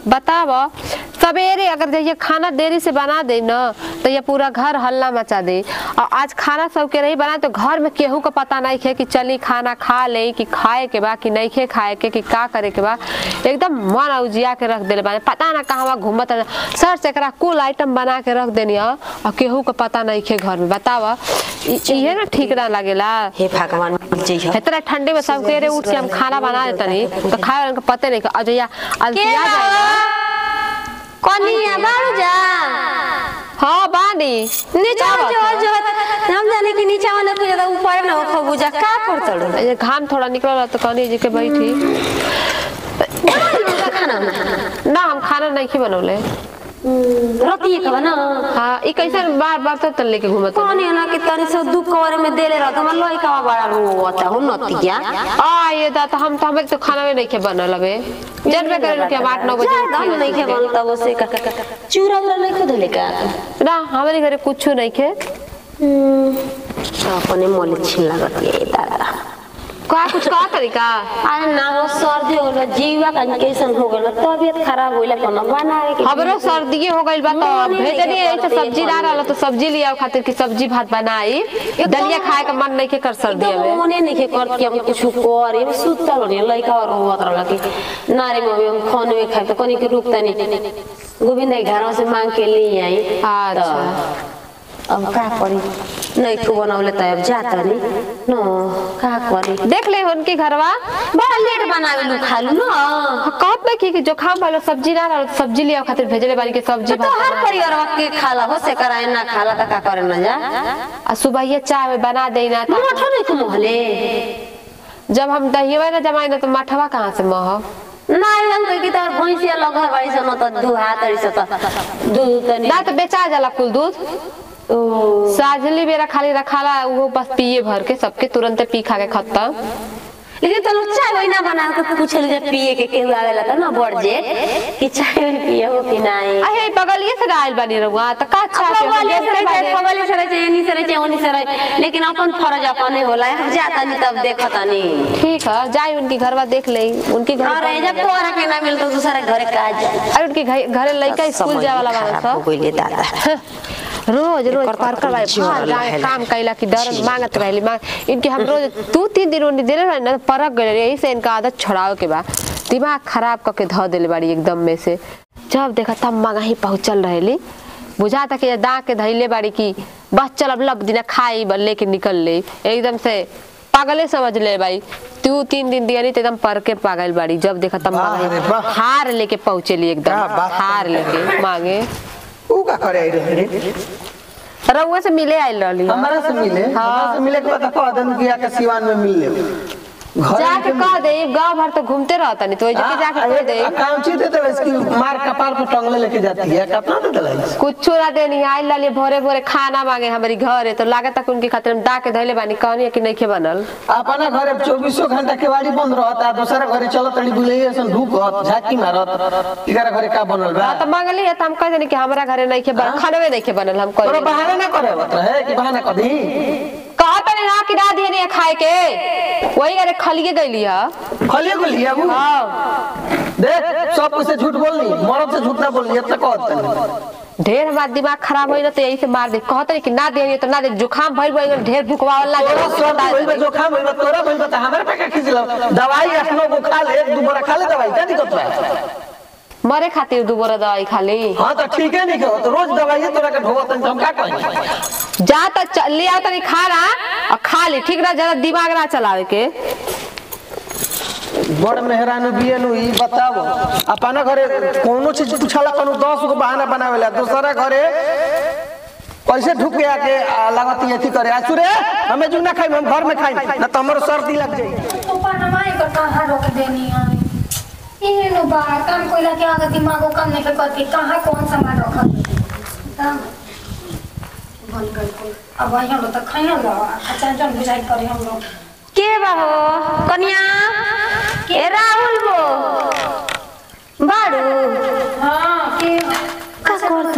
बताव सवेरे अगर जैसे खाना देरी से बना दे न तो ये पूरा घर हल्ला मचा दे और आज खाना सबके नहीं बना तो घर में केहू का पता नहीं है कि चली खाना खा ले कि खाए के बा कि नहीं खे खाए के कि का करे के बा एकदम मन उजिया के रख देले बाने पता ना कहाँ घूमत रहे। सर से एकरा कुल आइटम बना के रख देनी ह, और केहू का पता नहीं खे घर में बताव इहे ना ठीक ना लगेला हे भगवान मिल जइह इतना ठंडे में सब केरे उठ के हम खाना बना देता नहीं तो खाए वाले को पते नहीं अजया अलसिया जाएगा कनिया बारू जा हाँ बानी नीचा जो जो हम जाने कि नीचा वाले पूजा तो ऊपर ना हो पूजा का पड़तड़ो ये घाम थोड़ा निकल रहा तो कहनी जी के बैठी खाना ना हम खाना नहीं खी बनौले रोटी का बना हाँ ई कैसे बार बार तो तल लेके घूमत हो? पानी ना कि तनी से दू कवर में देले रहत हमर लोई का बड़ा रोता हो नतिया आ ये दा तो हम तो हमें तो खाना में नहीं के बनल अबे जनबे करे कि हम आठ नौ बजे जा हम नहीं के बनता वो से का चूरा उरा नहीं खुद लेका ना हमारे घरे कुछ नहीं खे अपने मोले छिन लागत ये दादा का कुछ का तरीका अरे ना हो सर्दी हो गल जीवा का कैसन हो गल तबियत खराब होइला कोनो बनावे के हमरो सर्दी हो गइल बा तो मन नहीं भेजनी के ऐसे करते सब्जी ना रहल तो सब्जी लिया खातिर की सब्जी भात बनाई दलिया खाए का मन नहीं के कर सर्दी एकदम में मने नहीं के कर के हम कुछ करे हम सुतल होनी लइका और होत रहला कि नारे मम्मी हम खाने में खाए तो कोनी के रुकता नहीं गोविंद के घर से मांग के ले आई अच्छा। तो अब का करी नहीं को बनावले त अब जाता नहीं नो का करी देख ले उनकी घरवा बड़ा लेट बनावे लू खालू न कहत में की कि जो खाम वाला सब्जी ना रहल तो सब्जी लिया खातिर भेजले बानी के सब्जी तो भात हर बना। परिवार के खाला हो से कराए ना खाला त का करे ना जा आ सुबह ये चाय में बना देना था मोठो नहीं को मोहले जब हम दहिया ना जमाई ना तो मठवा कहाँ से मह नहीं हम कह की तोर भैंसिया लगा बाई से न त दुहा तरी से त दूध तनी ना तो बेचा जाला कुल दूध ओ साजली बेरा खाली रखाला वो बस पिए भर के सबके तुरंत पी खा के खत्म लेकिन तो लोग चाय वही ना बना के पूछल जे पिए के केहू आवेला त ना बढ़ जे कि चाय वही पिए हो कि नहीं अहे बगलिए से आयल बानी रहुआ तो का अच्छा अपना के हम वाले से देखते रहे बानी। खगले से रहे एनी से रहे ओनी से रहे लेकिन अपन फर्ज अपने होला हम जाता नहीं तब देखता नहीं ठीक है जाई उनकी घरवा देख ले उनकी घर और जब तोरा के ना मिल तो दूसरा घरे का जा अरे उनकी घ- घरे लड़का स्कूल जाए वाला बाना सब गइले दादा रोज रोज एकर पर तो कर भाई जोर भार जाए रहेला। काम कैला की डर मांगत रहली मांग इनके हम रोज दू तीन दिन उन्हें दिले रहे ना परक गए यही से इनका आदत छोड़ावे के बा दिमाग खराब करके धो दिले बाड़ी एकदम में से जब देखा तब मांगा ही पहुंचल रहेली बुझाता कि ये दाग के धैले बाड़ी की बस चल अब लब दिना खाई बल लेके निकल ले एकदम से पागले समझ ले भाई तू तीन दिन दिया नहीं तो एकदम पर के पागल बाड़ी जब देखा तब वाह रे मांगा वाह। हार लेके पहुंचेली एकदम क्या बात हार लेके मांगे ऊ का करे आई रहे रउआ से मिले आयल रहली हो। हमारा से मिले हमारा से मिले के बाद कह देन कि आके सिवान में मिल ले घर जाके कह दे गांव भर तो घूमते रहता नहीं तो वही जगह जाके कह दे काउंची दे दे इसकी मार कपाल पे टंगले लेके जाती है कितना दे दे कुछ ना देनी आयल लाली भोरे भोरे खाना मांगे हमारी घर है तो लागत तक उनके खातिर हम डाके धैले बानी कहनी है कि नहीं खे बनल अपना घरे चौबीसों घंटा केवाड़ी बंद रहता दूसरा घरे चलत तड़ी बुलैया सन ढूकत झाकी मारत इकरा घरे का बनल बा हाँ तो मांगली है तो हम कह देनी कि हमारा घरे नहीं खे बनल खानवे नहीं खे बनल हम तोरा कह बहाना ना करे होत रहे कि बहाना कदी कहता नहीं ना कि ना दिए नहीं खाए के वही घरे खलिए गईली है खलिए को लिया वो हाँ देख सब कुछ से झूठ बोलनी मरद से झूठ ना बोलनी इतना कहत तनी ढेर हमारा दिमाग खराब होई ना तो यही से मार दे कहते नहीं कि ना दे तो ना दे जुकाम भइल भइल ढेर भुकवावल तोरा सब लागे भइल बा जो खा भइल बा तोरा भइल बा त हमरा पे का खींच लो दवाई अपनो को खा ले एक दो बोरा खा ले दवाई क्या दिक्कत बा मरे खातिर दू बोरा दवाई खाली हां तो ठीक है नहीं कहो तो रोज दवाई तोरा के ढोवत हम का कहीं जा तो च- ले आओ तनी खाना और खा ले ठीक ना ज्यादा दिमाग ना चलावे के बड़ मेहरान बियनु ई बताओ अपना घरे कोनो चीज पूछला कोनो 10 गो बहाना बनावेला दूसरा घरे कैसे ढुक के आके आ, लागत एथी करे आसु रे हमें जू ना खाई हम घर में खाई ना तो हमरो सर्दी लग जाई ऊपर नमाई कर कहाँ रोक देनी है ये नो बा काम कोइला के आगे दिमागो काम नहीं करती कहाँ कौन सामान रखल तब बन गई कोई अब वही हम लोग तो खाई लो अच्छा जन बुझाई करे हम लोग के बा हो कन्या के राहुल बो बाड़ू हाँ के का करत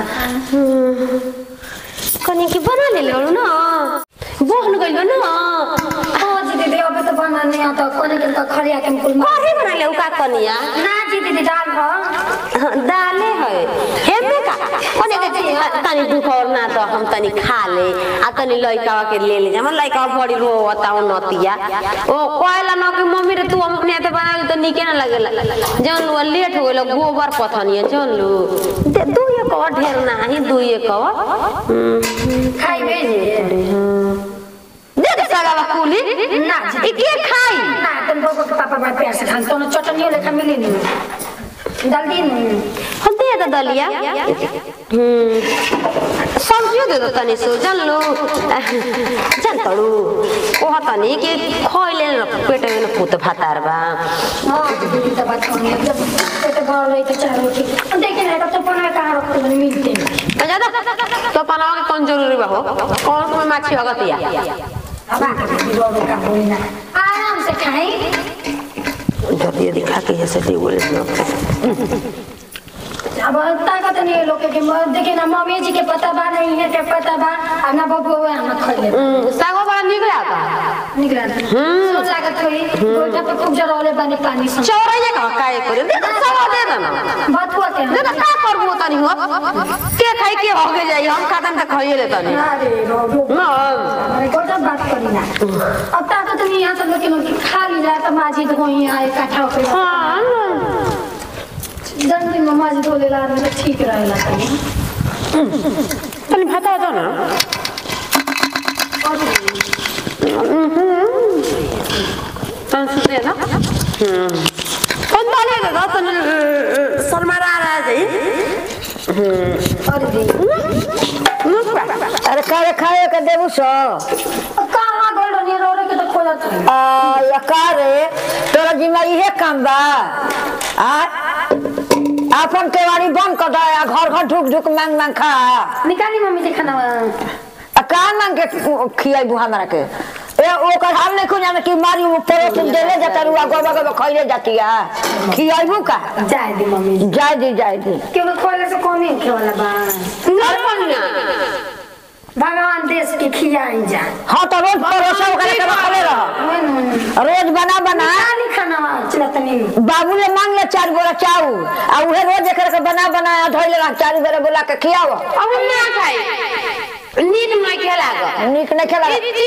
कन्या की बना ले लो ना बोहन गइल बा ना हाँ जी दीदी अबे तो बना नहीं आता कोने के तो खड़िया के कुल मार काहे बना ले का कन्या ना जी दीदी डाल भा दाले है हेमे का कोने के तनी दुख और ना तो हम तनी खा ले आ तनी लइका के ले ले हम लइका बड़ी रो बताओ नतिया ओ कहला न कि मम्मी रे तू अपने हाथे बना ले तो निके ना लगेला जन लो लेट हो गेलो गोबर पथनिया जन लो दे दू ये कवर ढेर ना ही दू ये कवर खाई भेजे दे दे सगावा कुली ना जी। ई के खाई ना तुम लोगों के पापा बड़ा प्यार से खान तो चटनी लेखा मिली नहीं डाल दी नहीं हम दे दे दलिया हम्म सब्जियों दे दो तनी सो जान लो जान तड़ू ओह तनी के खइले न पेट में न पुत भातार बा हाँ दीदी तो बात करनी जब पेट भर रही तो चारों की देखिए ना तो पना कहाँ रखते हैं मिलते हैं ज्यादा तो पनावा के कौन जरूरी बा हो कौन में माछी हगतिया अब आके दीदी रोड का बोली ना आराम से खाएं जल्दी दिखा के जैसे दे बोले अब ताकत नहीं है लोग के म- देखिए ना मम्मी जी के पता बा नहीं है के पता बा आ ना बबुआ हुआ हम खा ले सागो बड़ा निक लागता निकला सोच लागत हुई गोइठा पे खूब जरौले बानी पानी से चौरैया का काए करे दे दे सवा दे दे ना बतुआ के दे दे का करबो तनी हो के खाई के हो के जाई हम खातन त खाइए ले तनी अरे बाबू ना अरे गोटा बात करी ना अब ताकत नहीं यहाँ सब लोग के खा ली जाए तो माजी तो वहीं आए इकट्ठा होकर हां जल्दी में माजी धोले ला रहे तो ठीक रहेला तनी तनी भाता दो ना तन सुते ना कौन डाले दे दो तन शर्मारा रहा जाई अरे दी अरे करे खाए के देबू सो अब कहाँ गइल रहनी रो रो के तो खोजत रही आ या का रे तोरा जिम्मा इहे काम बा आ अपन केवाड़ी बंद कर दे आ घर घर ढुक ढुक मांग मांग खा निकाली मम्मी जी खाना आ का मांग के खियाइबू हमरा के ए ओकर हाल नहीं खुजाने कि मारी वो परोस देले जाता रुआ गोबा गोबा खइले जाती है खियाइबू का जाए दी मम्मी जी जाय दी जाय दी क्योंकि खोले से कौन नहीं खेवाला बा घर बनिया भगवान देश के खियाई जा हाँ तो रोज परोसा ओकरे के रखले रह रोज बना बना निकाली खाना चलतनी बाबू ले मांग ले चार बोरा चाउ आ उहे रोज एकर के बना बना धोइले रह चार बेरा बोला के खियाव अब ना खाई नीक नहीं खेला गो नीक नहीं खेला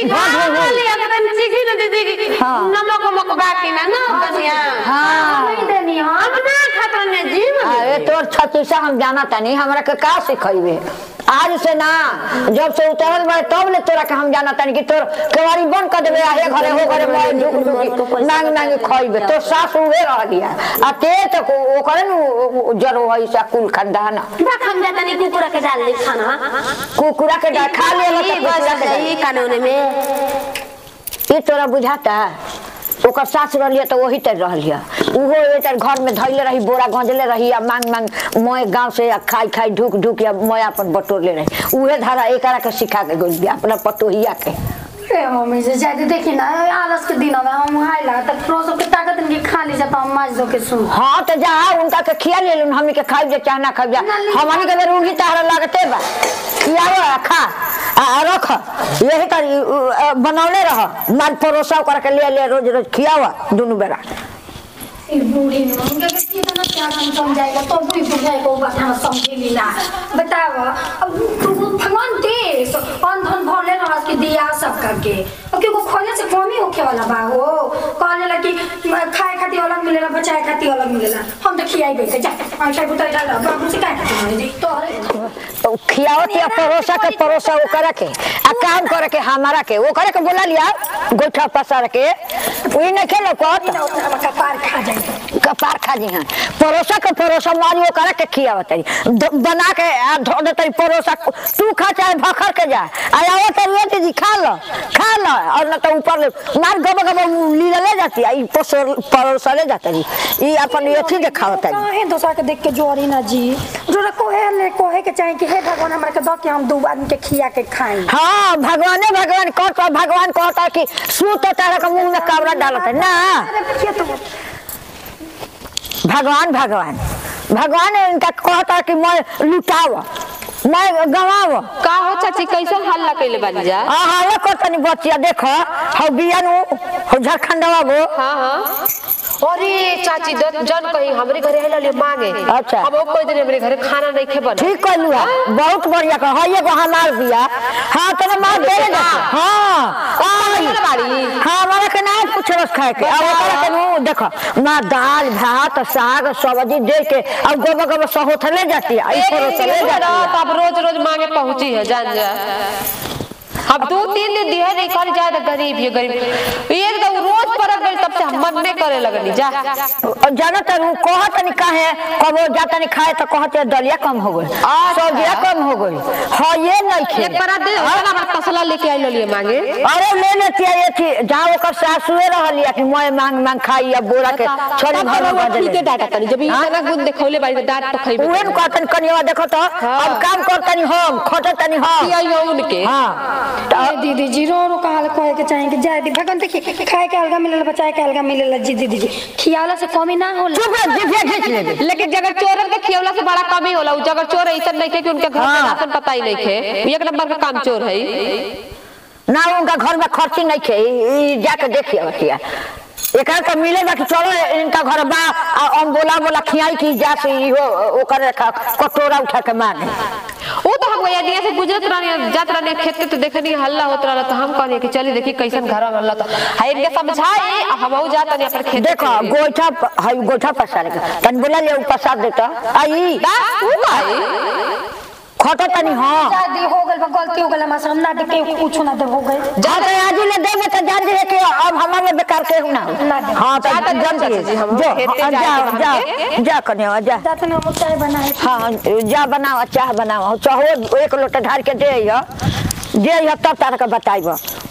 हाँ। नमक मक बाकी ना ना बनिया हाँ नहीं देनी हाँ हम ना खाता ने जीव अरे तोर छत्तीसा हम जाना तनी हमरा के का सिखइबे आज से ना जब से उतरल बा तब ले तोरा के हम जाना तनी कि तोर केवाड़ी बंद कर देबे हे घरे हो घरे मैं झुक झुक मांग मांग खइबे तोर सास उहे रह गया आ ते तो ओकरे नु जरो है सा कुल खानदान बा हम जाता नहीं कुकुरा के डाल दे खाना कुकुरा के डा खा ले ई बस जाई कानून में ये तोरा बुझाता ओकर सास रहलिए तो वही तर रहलिए उहो एतर घर में धैले रही बोरा गंजले रही आ मांग मांग मोए गांव से आ खाई खाई ढुक ढुक या मोए अपन बटोरले रही उहे धारा एकरा के सिखा के गोल दिया अपना पटोहिया के ए मम्मी जी जाए देखी ना आलस के दिनों में हम आइला तब रोज के ताकत नहीं खा ली जाता हम माज दो के सुन हाँ तो जा उनका के खिया ले लून हमनी के खाई जे चाहना खाई जा हमनी के बेर उंगी तारा लगते बा खियाओ आ खा आ आ रख यही कर बनौले रह माल परोसा कर के ले ले रोज रोज खियावा दोनों बेरा ई बूढ़ी में उनके के कितना क्या हम समझाएगा तो भी बुझाए को बात हम समझेली ना बताओ अब भगवान देश अन धन भरले रहस के दिया सब करके अब क्यों खोले से कमी होखे वाला बा हो कहले ला कि खाए खाती अलग मिलेला बचाए खाती अलग मिलेला हम तो खियाई बैठे जा ऐसा बुता डाल बाबू से काहे खाती मारे जी तो अरे तो खियावत या परोसा के परोसा वो करे के आ काम करे के हमारा के वो करे के बोला लिया गोठा पसार के वही नहीं खेलो कत ना उतना कपार खा जाए कपार खा जी हाँ परोसा के परोसा मारी वो करे के खियावत तरी द- बना के आ धो दे तरी परोसा तू खा चाहे भखर के जा आया तरी ये जी खा लो खा लो और न तो ऊपर ले मार गब गब लीला ले जाती है ई पसोर परोसा ले जाती है ई अपन अथी देखावत है काहे दोसरा के देख के जोरी ना जी जोरा कोहे ले कोहे के चाहे कि हे भगवान हमरा के दो के हम दू आदमी के खिया के खाई हाँ भगवाने भगवान कहता भगवान कहता कि सूत तारा के मुंह में कावड़ा डालत है ना अरे ये तो भगवान भगवान भगवान इनका कहता कि मैं लुटाव मैं गवाव का हो चाची कैसे हल्ला कैले बानी जा आ हाले को तनी बचिया देखो हौ बियानु हौ झारखंडवा वो हाँ हाँ अरे चाची द- जन कहीं हमरे घरे आइल ले मांगे अच्छा। अब वो कोई दिन हमरे घरे खाना नहीं खे बना ठीक कहलू है बहुत बढ़िया कह है एगो हमार बिया हाँ तने मार दे दे हाँ आई कौन बाड़ी? हाँ हमारा के ना पूछलस खाए के अब ओकरा के नु देखो ना दाल भात साग सब्जी दे के अब गोबर गोबर सहोथ ले जाती है आई एक थोड़ा दिन सा ले के जाती बाद है अब रोज रोज मांगे पहुंची है जान जा अब दो तीन दिन दिया नहीं कर जाए तो गरीब है गरीब एक तो रोज परब गई तब से हम मन नहीं करे लगनी जा और जाना तर उ कहत नहीं काहे कबो जाता नहीं खाए तो कहते दलिया कम हो गई सब्जिया कम हो गई हाँ ये नहीं खे एक बार दे ओकरा बाद तसला लेके आइल लिए मांगे अरे ले लेती है ये थी जहाँ ओकर सासुए रहल या कि मैं मांग मांग खाई या बोरा के छोड़ी तब घर में रउआ बदल ठीके डाटा तनी जब हाँ? इतना गुण देखौले बाड़ी तो डांट तो खइबे उहे न कहतन कनिया देखो तो अब काम करतनी हम खटतनी हम पिया उनके हाँ तो ए दीदी जी रो रो कहा कहे के चाहे कि जाए दी भगवान देखिए खाए के अलगा मिलेला बचाए के अलगा मिलेला जी दीदी जी खियावला से कमी ना होला चुप रह जिभे खींच लेबे लेकिन जगह चोरन के खियवला से बड़ा कमी होला उ जगह चोर ऐसा नहीं खे कि उनके घर में हाँ। राशन पता ही नहीं खे एक नंबर का काम चोर है ना उनका घर में खर्ची नहीं खे ई- ई जाके देखिए बतिया एकरा के मिले बा कि चलो इनका घर बा आ हम बोला बोला खियाई की जा से इहो ओकर ख- कटोरा उठा के मांगे वो तो हम यदि से गुजरत रहनी जात रहनी खेत के तो देखनी हल्ला होत रहला तो हम कहनी कि चली देखी कैसन घर में हल्ला तो है इनके समझाई आ हमहू जात नहीं अपन खेत देखो गोइठा प- हई गोइठा पसार के तन बोला ले पसार देता आई दा तू भाई खटो तनी हाँ शादी हो गल बा गलती हो गल हमरा से हम ना देख के कुछ ना दे हो गए हाँ तो आज ले देबे तो जान दे कि अब हमारे बेकार के ना ना दे। हाँ तो जा तो जान चाचा दे जी, हम जो खेते हाँ, जाएंगे जा वहाँ जा जा कन्या जा जाते ना हम चाय बनाए हाँ जा बनाओ चाह बनाओ चाहो एक लोटा ढार के दे या दे या तब तार के बताइब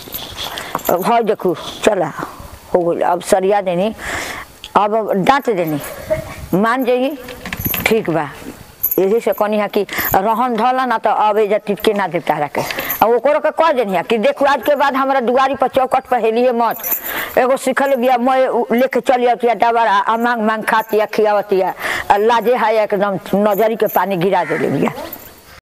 भाई देखू चला हो गई अब सरिया देनी अब डांट देनी मान जाइए ठीक बा यही से कहनी है कि रहन धला ना तो अबे जा टिपके ना दे तारा के आ ओकरो के कह देनी है कि देखू आज के बाद हमारा दुआरी पर चौकट पर हेलिए मत एगो सिखल बिया मैं उ- लेके चली आती है डबरा आ मांग मांग खाती है खियावती है आ लाजे है एकदम नजरी के पानी गिरा देले बिया